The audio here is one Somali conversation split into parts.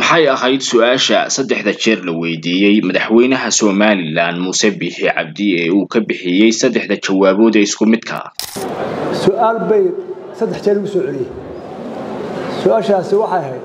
maxay ahayd su-aasha saddexda jeer la weydiiyey madaxweynaha somalilan muuse biixi cabdi ee uu ka bixiyey saddexda jawaabood ee isku midka su-aal bay saddex jeer ugu soo celiyey su-aashaasi waxay ahayd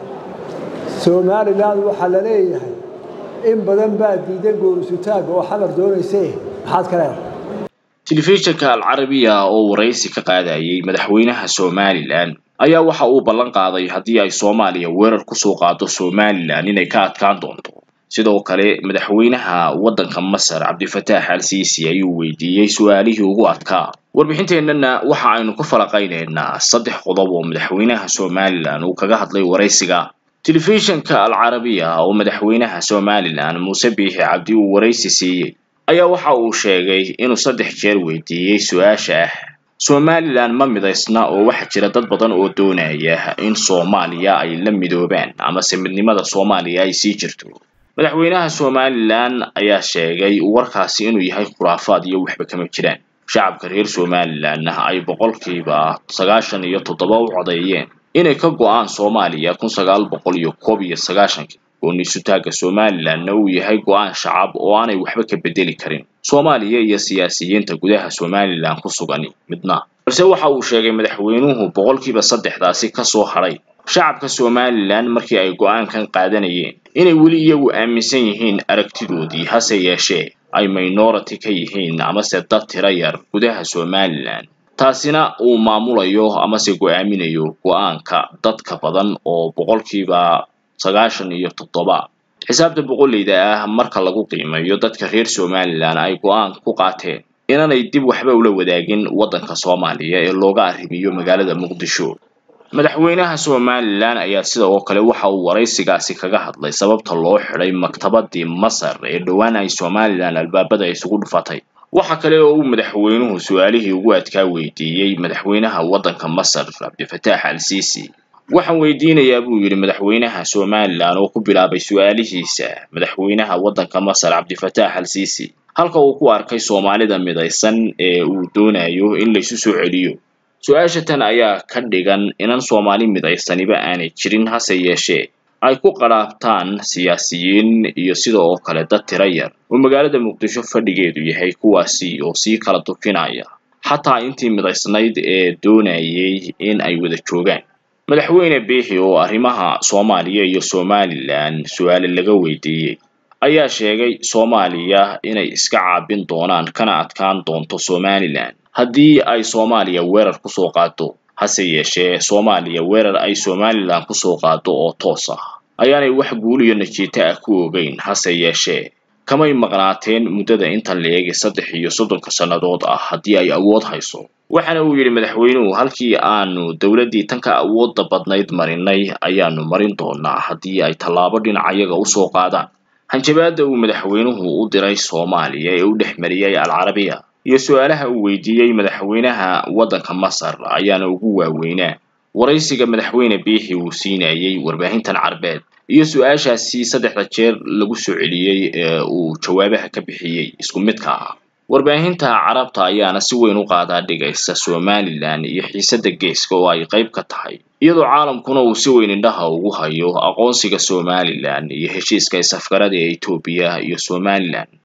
somalilan waxaa la leeyahay in badan baa diidan goorisutaaga oo xamar doonayse maxaad ka leedahay telefishinka alcarabiya oo waraysi ka qaadayay madaxweynaha somalilan ayaa waxa uu ballan qaaday haddii ay soomaaliya weerar kusoo qaado somalilan inay ka adkaan doonto sidoo kale madaxweynaha waddanka masar cabdifataax al siisi ayuu weydiiyey su-aalihii ugu adkaa warbixinteennana waxa aynu ku falaqaynaynaa saddex qodob oo madaxweynaha somalilan uu kaga hadlay waraysiga telefishinka alcarabiya oo madaxweynaha somalilan muuse biixi cabdi uu waraysi siiyey ayaa waxa uu sheegay inuu saddex jeer weydiiyey su-aasha ah somalilan ma midaysna oo waxaa jira dad badan oo doonaya in soomaaliya ay la midoobaan amase midnimada soomaaliya ay sii jirto madaxweynaha somalilan ayaa sheegay warkaasi inuu yahay khuraafaad iyo waxba kama jiraan shacabka reer somalilanna ay boqolkiiba sagaashan iyo toddoba u codeeyeen inay ka go-aan soomaaliya kun sagaal boqol iyo koob iyo sagaashankii gooniisutaaga somalilanna uu yahay go-aan shacab oo aanay waxba ka bedeli karin soomaaliya iyo siyaasiyiinta gudaha somalilan ku sugan midna balse waxa uu sheegay madaxweynuhu boqolkiiba saddexdaasi kasoo hadhay shacabka somalilan markii ay go-aankan qaadanayeen inay weli iyagu aaminsan yihiin aragtidoodii hase yeeshee ay minority ka yihiin amase dad tira yar gudaha somalilan taasina uu maamulayo amase go-aaminayo go-aanka dadka badan oo boqolkiiba sagaashan iyo toddoba xisaabta boqoleyda ah marka lagu qiimeeyo dadka reer somalilan ay go-aan ku qaateen inaanay dib waxba ula wadaagin waddanka soomaaliya ee looga arrimiyo magaalada muqdisho madaxweynaha somalilan ayaa sidoo kale waxa uu waraysigaasi kaga hadlay sababta loo xidhay maktabadii masar ee dhowaan ay somalilan albaabada isugu dhufatay waxa kale oo uu madaxweynuhu su-aalihii ugu adkaa weydiiyey madaxweynaha waddanka masar cabdifataax al siisi waxaan weydiinayaa buu yidhi madaxweynaha somalilan oo ku bilaabay su-aalihiisa madaxweynaha waddanka masar cabdifataax al siisi halka uu ku arkay soomaalida midaysan ee uu doonayo in laysu soo celiyo su-aasha tan ayaa ka dhigan inan soomaali midaysaniba aanay jirin hase yeeshee ay ku qadhaabtaan siyaasiyiin iyo sida oo kale dad tira yar oo magaalada muqdisho fadhigeedu yahay kuwaasi oo sii kala dufinaya xataa intii midaysnayd ee doonayay in ay wada joogaan madaxweyne biixi oo arrimaha soomaaliya iyo somalilan su-aale laga weydiiyey ayaa sheegay soomaaliya inay iska caabin doonaan kana adkaan doonto somalilan haddii ay soomaaliya weerar kusoo qaado hase yeeshee soomaaliya weerar ay somalilan kusoo qaado oo toos ah ayaanay wax guul iyo najiito ah ku ogeyn hase yeeshee kamay maqnaateen muddada intan la eegay saddex iyo soddonka sannadood ah haddii ay awood hayso waxaana uu yidhi madaxweynuhu halkii aanu dowladdii tanka awoodda badnayd marinay ayaanu marin doonaa haddii ay tallaabo dhinacayaga usoo qaadaan hanjabaadda uu madaxweynuhu u diray soomaaliya ee u dhex mariyey alcarabiya iyo su-aalaha uu weydiiyey madaxweynaha waddanka masar ayaana ugu waaweynaa waraysiga madaxweyne biixi uu siinayey warbaahintan carbeed iyo su-aashaasi saddexda jeer lagu soo celiyey ee uu jawaabaha ka bixiyey isku midka ah warbaahinta carabta ayaana si weyn u qaadaa dhigaysa somalilan iyo xiisadda geeska oo ay qayb ka tahay iyadoo caalamkuna uu si weyn indhaha ugu hayo aqoonsiga somalilan iyo heshiiska isafgarada ee etoobiya iyo somalilan